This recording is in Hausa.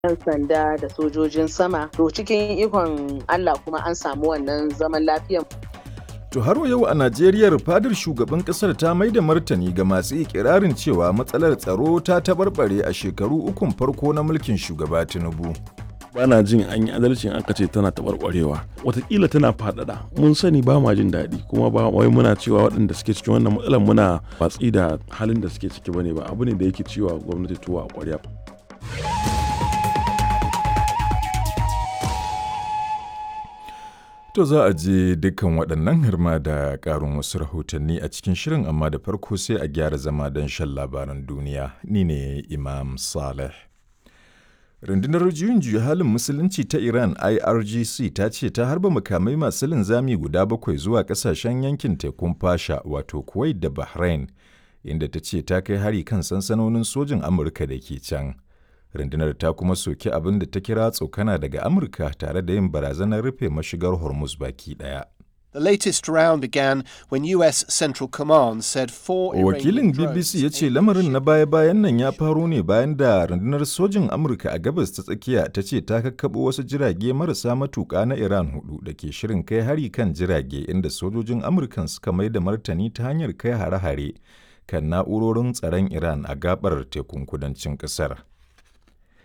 'yan sanda da sojojin sama to cikin ikon Allah kuma an samu wannan zaman lafiyan To har yau a Najeriya fadar shugaban kasar ta mai da martani ga masu ikirarin cewa matsalar tsaro ta tabarbare a shekaru ukun farko na mulkin shugaba Tinubu. bana jin an yi adalcin aka ce tana taɓarɓarewa watakila tana faɗaɗa mun sani ba ma jin daɗi kuma ba wai muna cewa waɗanda suke cikin wannan matsalar muna watsi da halin da suke ciki bane ba abu ne da yake cewa gwamnati tuwa a ƙwarya To za a je dukkan waɗannan harma da ƙarin wasu rahotanni a cikin shirin amma da farko sai a gyara zama don shan labaran duniya. Ni ne Imam Saleh. Rundunar juyin juya halin musulunci ta Iran IRGC ta ce ta harba makamai masu linzami guda bakwai zuwa ƙasashen yankin tekun fasha wato Kuwait da Bahrain, inda ta ce ta kai hari kan sansanonin sojin Amurka da ke can. rundunar ta kuma soki abin da ta kira tsokana daga amurka tare da yin barazanar rufe mashigar hormuz baki daya The latest round began when US Central Command said four Wakilin BBC ya ce lamarin na baya-bayan nan ya faro ne bayan da rundunar sojin Amurka a gabas ta tsakiya ta ce ta kakkaɓo wasu jirage marasa matuƙa na Iran hudu da ke shirin kai hari kan jirage inda sojojin Amurkan suka mai da martani ta hanyar kai hare-hare kan na'urorin tsaron Iran a gabar tekun kudancin ƙasar.